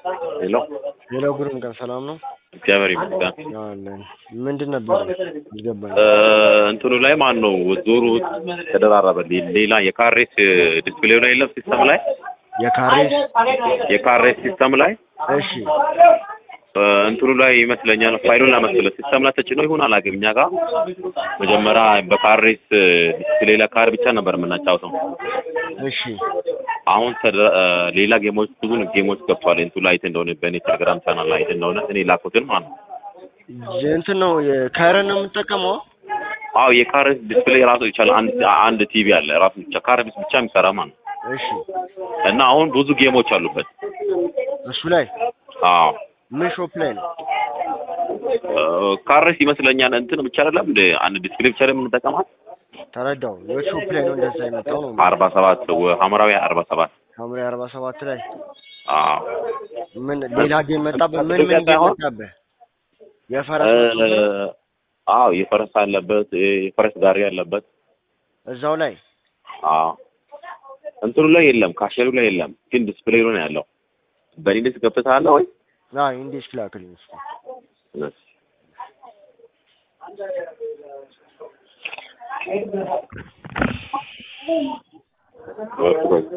ሄሎ ሌላ ጉርም ቀን ሰላም ነው እግዚአብሔር ይመስገን። አለን። ምንድን ነበር አልገባኝ። እንትኑ ላይ ማን ነው ዞሩ ተደራረበ። ሌላ የካሬስ ዲስፕሌው ላይ የለም ሲስተም ላይ የካሬስ የካሬስ ሲስተም ላይ እሺ እንትኑ ላይ ይመስለኛል ፋይሉን ላመስለ ሲስተም ላይ ተጭኖ ይሁን አላውቅም። እኛ ጋር መጀመሪያ በካሬስ ዲስፕሌይ ላይ ካር ብቻ ነበር የምናጫውተው። እሺ አሁን ተደ- ሌላ ጌሞች ብዙ ጌሞች ገብቷል። እንቱ ላይ አይተህ እንደሆነ በእኔ ቴሌግራም ቻናል ላይ አይተህ እንደሆነ እኔ ላኩትን ማለት ነው። እንትን ነው የካረን ነው የምጠቀመው። አዎ የካሬስ ዲስፕሌይ ራሱ ይቻላል። አንድ አንድ ቲቪ አለ ራሱ ብቻ ካሬስ ብቻ የሚሰራ ማለት ነው። እሺ እና አሁን ብዙ ጌሞች አሉበት። እሱ ላይ አዎ ምን ሾፕ ላይ ነው? ካሬስ ይመስለኛል እንትን ብቻ አይደለም እንደ አንድ ዲስፕሌይ ብቻ ላይ የምንጠቀማት ተረዳው። የት ሾፕ ላይ ነው እንደዛ የመጣው ነው? አርባ ሰባት ሐምራዊ አርባ ሰባት ሐምሌ አርባ ሰባት ላይ አዎ ምን ሌላ ጌም መጣብህ? ምን ምን ጌም ሳይሆን መጣብህ? የፈረስ እ፣ አዎ የፈረስ አለበት የፈረስ ጋሪ አለበት። እዛው ላይ አዎ እንትኑ ላይ የለም፣ ካሸሉ ላይ የለም፣ ግን ዲስፕሌዩ ነው ያለው። በኢንዴክስ ገብተሃል ወይ? ና ኢንዴክስ ላክልኝ እስኪ። እሺ